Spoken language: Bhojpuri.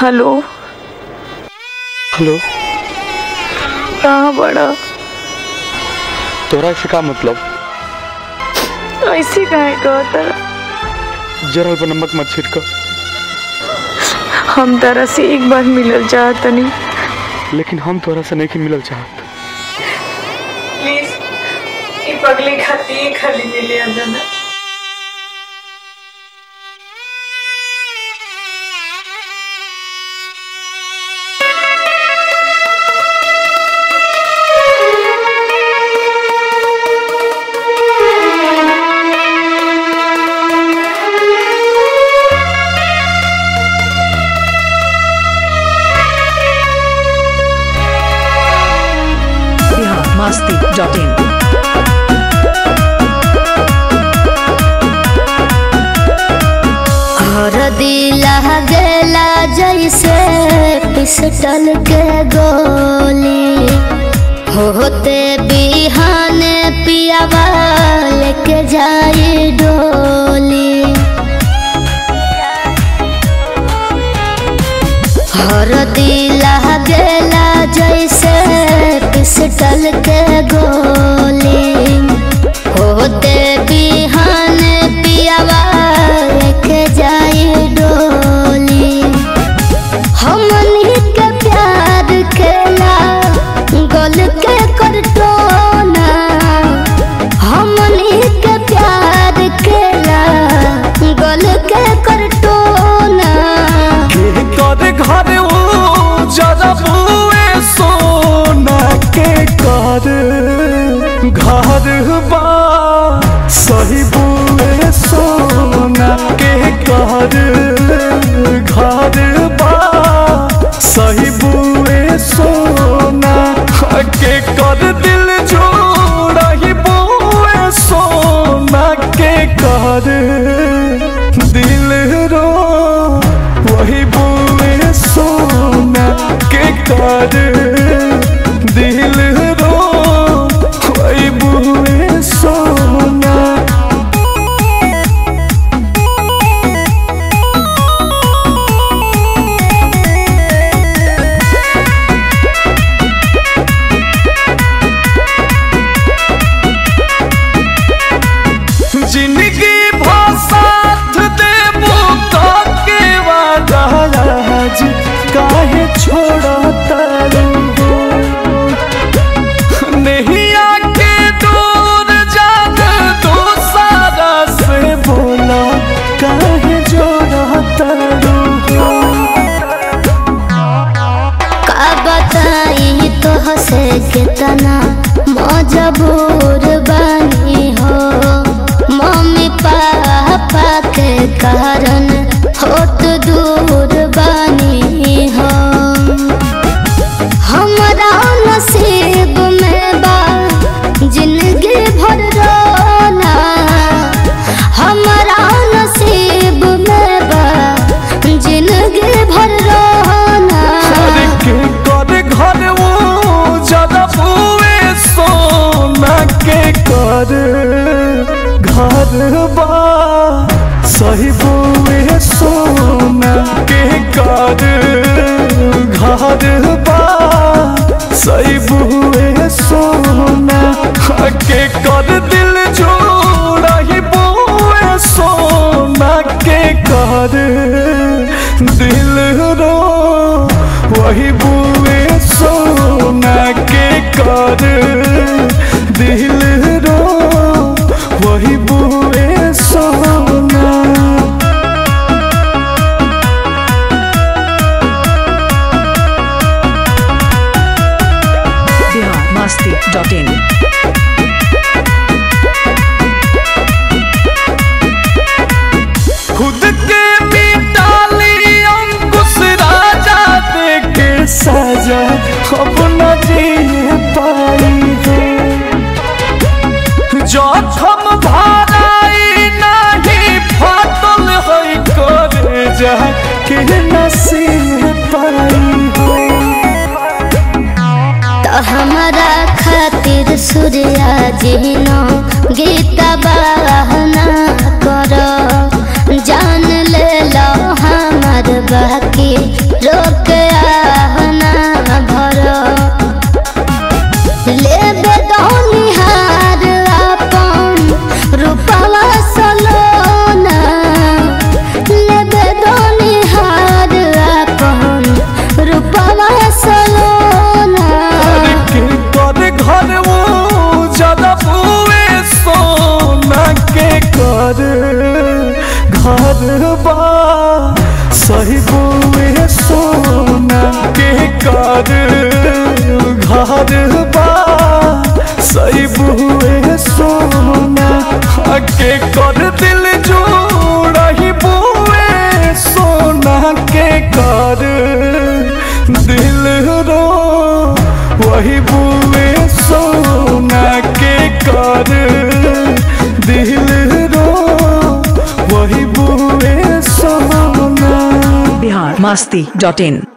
हेलो हेलो कहाँ बड़ा तोरा से का मतलब ऐसे काहे कहता जरल पर नमक मत छिड़क हम तारा से एक बार मिलल चाहतनी लेकिन हम तोरा से नहीं मिलल चाहत प्लीज ये पगले खाती खाली मिले अंदर biharmasti.in और दिला गेला जैसे पिस्टल के गोली होते बिहाने पियावा लेके जाई डोली और दिला गेला जैसे पिस्टल के गोली होते बिहाने पियावा लेके जाई डोली हमनी के प्यार खेला गोल के करटोना हमनी के प्यार खेला गोल के करटोना के कर घर ओ जरा बुए सोना के कर घर बा सही बुए सोना के कर घर बा सही बुए सोना के कर दिल जोड़ा ही बुए सोना के कर दिल रो वही बुए सोना के कर दिल रो वही बुए सोना जिंदगी भसाथ देबो के वादा आज काहे छोड़ता नहीं आके दूर जान दो सारा से बोला काहे जोड़ता का बताई तो हसे कितना मजबूर बनी हो मम्मी पापा के कारण होत दूर बनी हो हमरा नसीब में बा जिंदगी भर रोना हमरा नसीब में बा जिंदगी भर रोना के कर घर वो जरा बुए सोना के कर घर बा सही बुए सोना के कर घर बा सही बुए सोना के कर दिल जोड़ा ही बुए सोना के कर दिल रो वही बुए सोना के कर दिल रो वही बुए सोना biharmasti.in खुद के मिटाली अंकुश राजा देके सजा अब न जी पाई है जखम भराई नहीं फाटल है करे जा के नसीब पाई तो हमारा खातिर सूर्या जिनो गीता बहना करो जान ले लो हमार बाकी रो कर घर बा सही बुए सोना के कर घर बा सही बुए सोना के कर दिल जोड़ा ही बुए सोना के कर दिल रो वही बुए सोना के कर दिल रो वही बुए सोना बिहार मस्ती डॉट इन